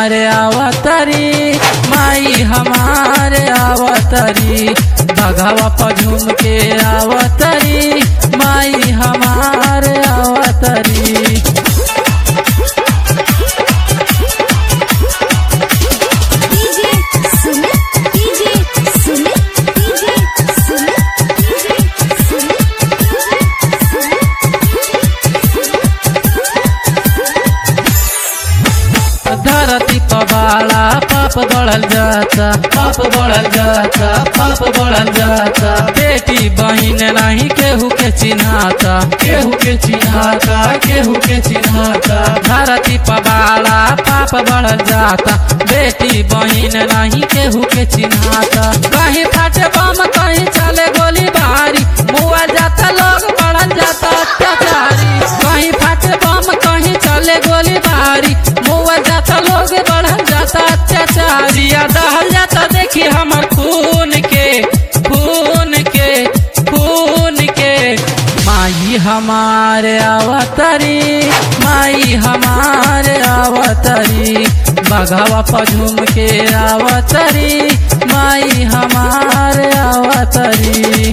हमारे आवतरी माई हमारे आवतरी बघावा पझुम के आवतरी माई हमारे आवतरी DJ Sumit DJ Sumit DJ Sumit DJ धरती पबाला पाप बढ़ल जाता पाप बढ़ल जाता पाप बढ़ल जाता बेटी बहिन नहीं केहू के चिन्हाता केहू के चिन्हाता केहू के चिन्हाता धरती पबाला पाप बढ़ल जाता बेटी बहिन नहीं केहू के चिन्हाता कहीं फाटे बम कहीं चले गोली बारी मुआ जाता लोग बढ़ल जाता अत्याचारी कहीं फाटे बम कहीं चले गोली बारी मुआ जाता लोग बढ़ल जाता अत्याचारी आ दहल जाता देखी हमर खून के खून के खून के माई हमारे अवतरी माई हमारे अवतरी बघावा पझुम के अवतरी माई हमारे अवतरी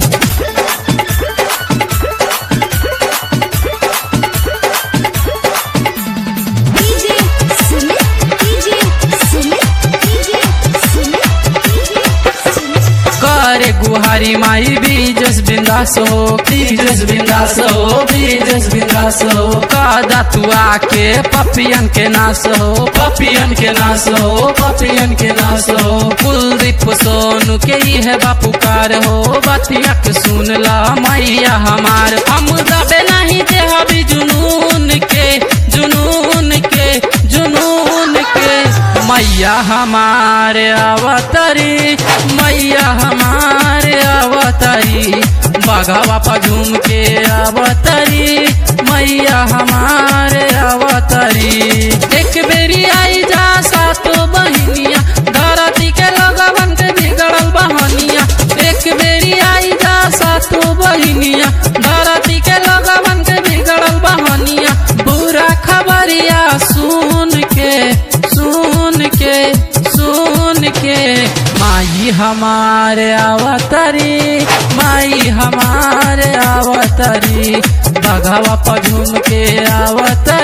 DJ Sumit DJ Sumit DJ Sumit DJ Sumit करे गुहारी माई बीजस बिंदास हो बीजस बिंदास हो बीजस बिंदास हो कादा तू आके पपियन के नास हो पपियन के नास हो पपियन के नास हो कुलदीप सोनू के ही है बापू कार हो बतिया के सुन ला मैया हमार हम दबे नहीं दे हबी जुनून के जुनून के जुनून के मैया हमारे अवतरी मैया हमारे अवतरी बघावा पझुम के अवतरी मैया हमारे अवतरी एक बेरी आई जा सातो बहिनिया धरती के लगवन के बिगड़ल बहनिया एक बेरी आई जा सातो बहिनिया धरती के लगवन के बिगड़ल बहनिया बुरा खबरिया सुन के सुन के सुन के माई हमारे अवतरी माई हमारे अवतरी बघावा पझुम के अवतरी